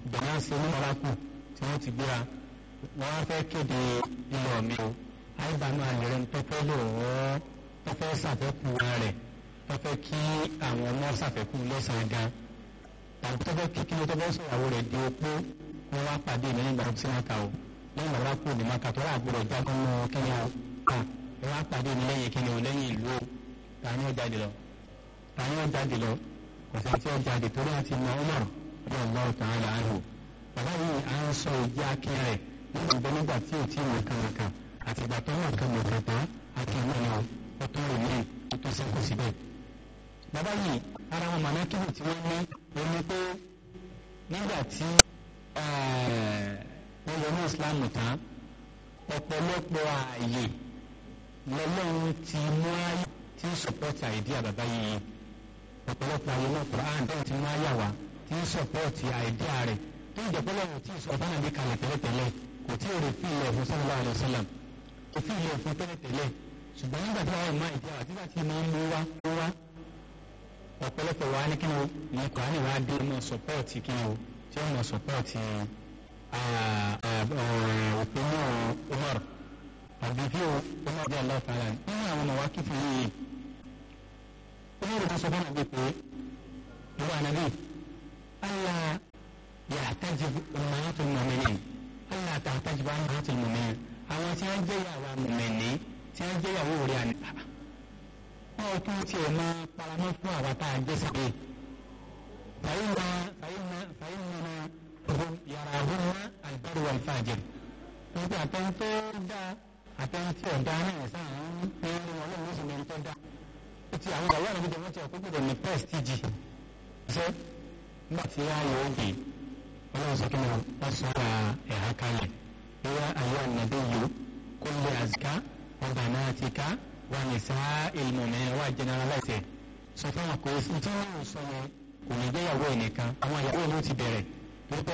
bẹ̀rẹ̀ ṣe ní mọ́lákù tí wọ́n ti gbéra wọ́n wá fẹ́ kéde ilé mi o àìbánu àlẹ́rẹ́ ń tọ́fẹ́ lò wọ́n tọ́fẹ́ ṣàfẹ́kù rẹ̀ tọ́fẹ́ kí àwọn ọmọ ṣàfẹ́kù lọ́sàn-án gan tàbí tọ́fẹ́ kí kí ló tọ́fẹ́ sọ̀rọ̀ rẹ̀ di opó wọ́n wá pàdé mi nígbà tí wọ́n ta o lẹ́yìn ìgbà wọ́n kú ní maka tó rà gbọ́dọ̀ jágán mọ́ kíni o ká wọ́n wá pàdé mi lẹ́yìn kíni o lẹ́yìn ìlú o ta ni ó jáde lọ ta ni ó jáde lọ kò sí tí ó jáde torí àti mọ Umar bí Allah ta'ala anhu bàbá yìí à ń sọ ìdí akin rẹ̀ nígbà nígbà tí ò tí ì mọ̀kan mọ̀kan àti ìgbà tó mọ̀kan mọ̀kan tán akin náà ni ó tó rè mí ó tó sẹ́kù síbẹ̀. bàbá yìí ara wọn màmá kíbi tí wọ́n ní wọ́n ní pé nígbà tí wọ́n wọ ní Islam tán ọ̀pọ̀lọpọ̀ ààyè lọ́lọ́run ti mú ayé tí ń sọpọ́tì àìdíà bàbá yìí ọ̀pọ̀lọpọ̀ ààyè náà Quran bẹ́ẹ̀ ti mú ayé wa tí ń sọpọ́tì àìdíà rẹ̀ tó ń jẹ́pẹ́ lọ́wọ́ tí ìsọ̀tàn náà bí kalẹ̀ tẹ́lẹ̀tẹ́lẹ̀ kò tí ò rè fi ilẹ̀ fún sallallahu alaihi wasallam kò fi ilẹ̀ fún tẹ́lẹ̀tẹ́lẹ̀ ṣùgbọ́n nígbà tí wọ́n máa ìdí àwọn tígbà tí máa ń mú wá mú wá ọ̀pọ̀lọpọ̀ wa ní kíni o ní Quran wa dé mọ́ sọpọ́tì kíni o tí ó mọ́ sọpọ́tì òpin náà Umar àbí bí Umar bí Allah ta'ala nínú àwọn ọmọ wa kí fún yìí Umar bá sọ fún àgbẹ̀ pé ìwà ànábì Allah yàtàjìb ummahatul mu'minin Allah tàtàjìb ummahatul mu'minin àwọn tí wọ́n jẹ́ ìyàwó mùmẹ̀ní tí wọ́n jẹ́ ìyàwó rẹ̀ àná wọ́n tún tiẹ̀ máa paramọ́ fún àwa tá a jẹ́ sẹ́yìn fàyínà fàyínà fàyínà yàrá àhúnmá albaru wal fajir nígbà àtẹnutó dá àtẹnutó ọ̀dá náà sáà ń pè é wọn lọ́wọ́ sí ní tó dá ó ti àwọn ìyàwó àlejò wọn ti ọ̀pọ̀ gbọdọ̀ ní prestige ṣe nígbà tí wọ́n yóò gbé ọlọ́run sọ kí ni wọ́n sọ ra ẹ̀ha kalẹ̀ ìwà ayé ànàbí yìí kó lè àzìká ọba náà ti ká wà ní sáà ìlmọ̀mẹ́ wà generalize sọ fún àwọn kò sí tí wọ́n sọ yẹn kò ní jẹ́ ìyàwó ẹ̀ nìkan àwọn ìyàwó ẹ̀ ló ti bẹ̀rẹ̀